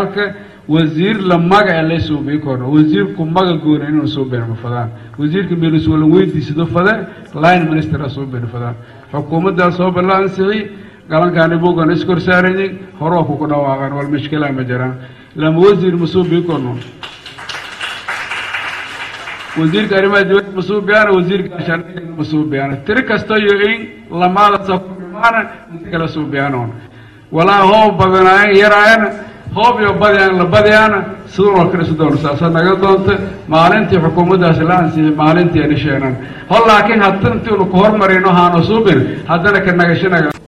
wasiir la magaca la suubii korno wasiirku maga goona inuu soo beenma fadaan wasiirka meeliswala weydiisado fade line minister soo been fadaan xukuumaddaa soo balla ansixi galankaani buugan iskor saarayay horoo kuku dhawaaqaan wal mashkilaa ma jiraan lama wasiir ma suubii korno wasiirka arrimaha dibadda ma suubiyaana wasiirka gaashaandhigga ma suubiyaana tiri kasta iyo in lamaada sakumaana inta kala suubiyaanoon walaa hoob badanaayan yaraayana hoob iyo badiyaan la badiyaana sidoo kale sidoon saasa naga doonta maalintii xukuumaddaasi la ansixiyay maalintii ani sheenan hol laakiin haddana intiinu ku hormarino haano suubin haddana ka nagashanaga